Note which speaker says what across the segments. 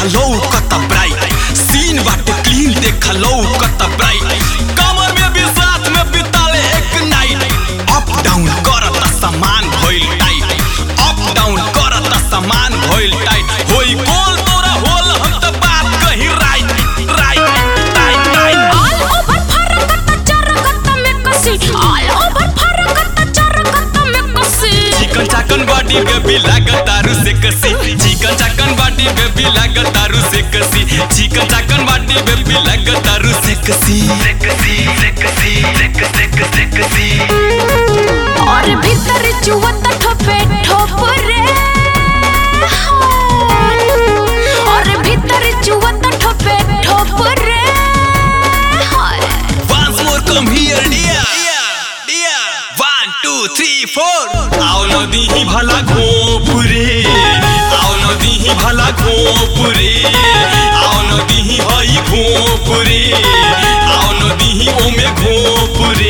Speaker 1: देखलो कत bright scene बाटे क्लीन देखलो कत ब्राइट कमर में भी साथ में बिताले एक नाइट अप डाउन करता सामान भइल टाइट अप डाउन करता सामान भइल टाइट होई गोल तोरा होल हम त बात कही right right right right
Speaker 2: All over फरकत चरकत में कसी All over फरकत चरकत में कसी
Speaker 1: चिकन चाकन बॉडी बेबी लागतारू से कसी चिकन चाकन बॉडी बेबी लागतारू से कसी चिकन चाकन बॉडी बेबी लागतारू से कसी
Speaker 2: और भीतर चुवत ठोपे ठोप रे और भीतर चुवत ठोपे ठोप रे
Speaker 1: Once more come here dear dear One two three four आओ नदी ही भला घोपुरे आओ नदी ही भला घोपुरे आओ नदी ही हई घोपुरे आओ नदी ही ओमे घोपुरे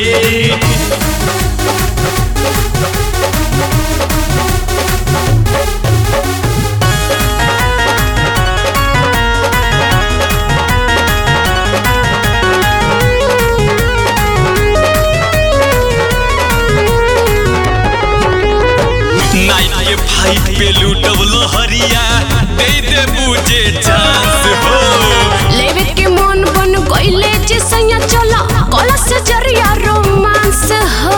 Speaker 1: नाइट के फाइट पे लूटब लहरिया दे दे बुझे चांस हो
Speaker 2: लेवे के मन बन गइले जे सैया चला कला से जरिया रोमांस हो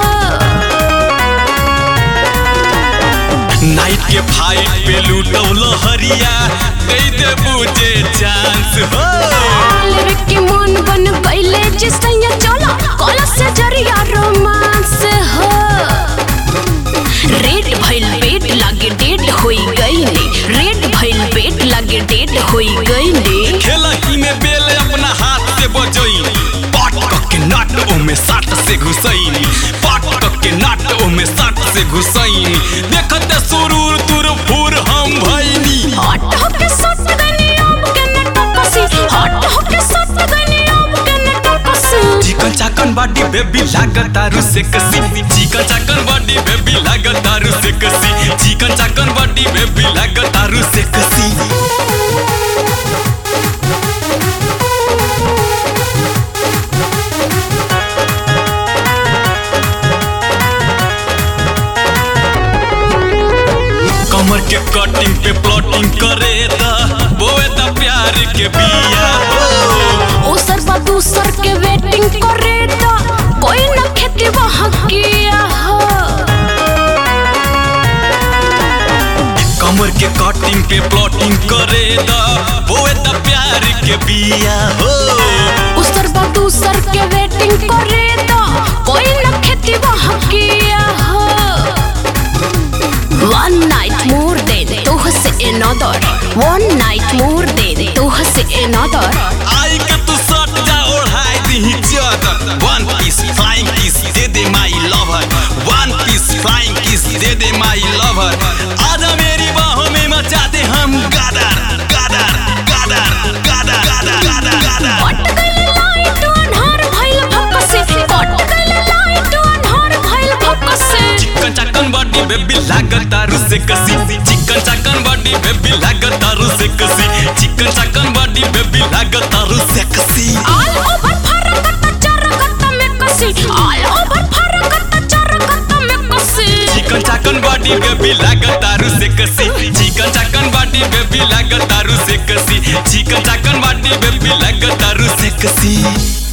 Speaker 1: नाइट के फाइट पे लूटब लहरिया दे दे बुझे चांस हो
Speaker 2: लेवे के मन बन गइले जे सैया चला कला से जरिया रोमांस हो रेड भइल पेट लागे डेट होई गइले रेड भइल पेट लागे डेट होई गइले
Speaker 1: खेला ही में बेल अपना हाथ से बजई पाट के नाट ओमे साट से घुसैनी पाट के नाट ओमे साट से घुसैनी देखते सुरूर तुर फुर हम भैनी
Speaker 2: हट होके सट गइनी अब के न टपसी हट होके सट गइनी अब के न टपसी
Speaker 1: चिकन चाकन बॉडी बेबी लागतारू से कसी चिकन चाकन बॉडी बेबी लागतारू से कसी चिकन चाकन बॉडी बेबी लागतारू से कसी कमर के कटिंग पे प्लॉटिंग करे दा बोए दा प्यार के बिया हो
Speaker 2: ओसर बा दूसर के वेटिंग करे ता कोई न खेती वहाँ किया हो
Speaker 1: कमर के कटिंग पे प्लॉटिंग करे दा बोए दा प्यार के बिया हो
Speaker 2: ओसर बा दूसर के वेटिंग करे ता कोई न खेती वहाँ किया हो One night more than तोह से another One night more than तोह से another
Speaker 1: आई के तू सट जा ओढ़ाई दी चादर वन पीस फ्लाइंग किस दे दे my lover one piece flying kiss दे दे माय लवर आजा मेरी बाहों में मचा दे हम गादर गादर गादर गादर गादर गादर गादर
Speaker 2: कट गइल लाइट अन्हार भइल भपसे कट गइल लाइट अन्हार भइल भपसे
Speaker 1: चिकन चाकन बॉडी बेबी लागतारू से कसी चिकन चाकन बॉडी बेबी लागतारू से कसी चिकन चाकन बॉडी बेबी लागतारू से कसी
Speaker 2: All over फरकत चरकत में कसी All over फरकत चरकत में कसी
Speaker 1: चिकन चाकन बॉडी बेबी लागतारू से कसी चिकन चाकन बॉडी बेबी लागतारू से कसी चिकन चाकन बॉडी बेबी लागतारू से कसी